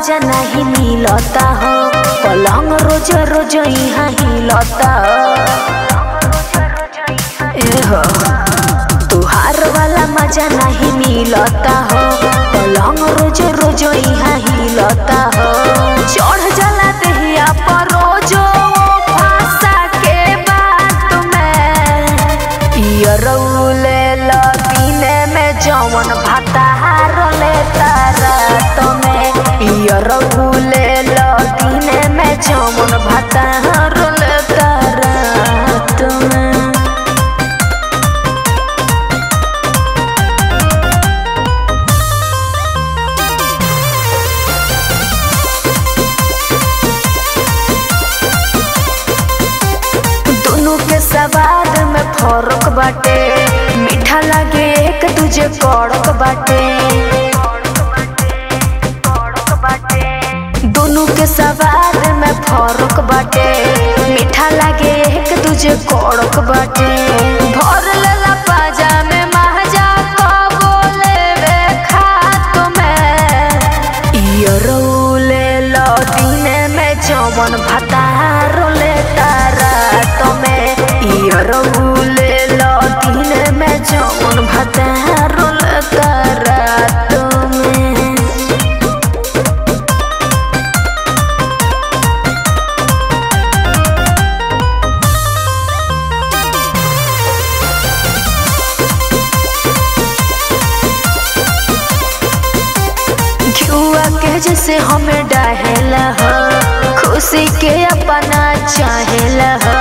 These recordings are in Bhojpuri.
मजा नहीं मिलता हो पलंग रोज रोज यहाँ हिलता ए हो तुहार वाला मजा नहीं मिलता हो पलंग रोज रोज यहाँ हिलता हो चढ़ जला दहिया पर रोजो भाषा के बात में इयरौले लबीने में जवन भतार लेता रात में इयरौले लबीने में जवन भतार लेता रात में दोनों के सवाद में फर्क बाटे मीठा लगे एक दूजे कड़क बाटे दोनों के सवाद में फर्क बाटे मीठा लगे एक दूजे कड़क बाटे भर लेला पाजा में महजा कबो लेवे खात में इयरौले लदीने में जवन भतार लेता रात में इयरौले लदीने में जवन भतार लेता रात में घुआ के जैसे हमें डाहेला हो खुशी के अपना चाहेला हो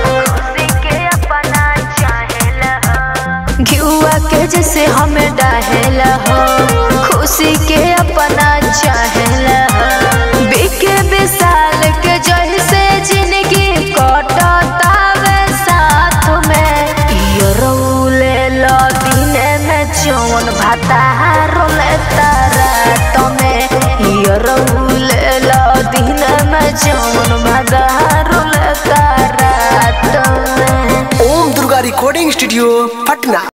घुआ के जैसे हमें डाहेला हो खुशी के अपना चाहेला हो बिके विशाल के जैसे जिंदगी कटतावे साथ में इयरौले लदीने में जवन भतार लेता रात में इयरौले लदीने में जवन भतार लेता रात में ओम दुर्गा रिकॉर्डिंग स्टूडियो पटना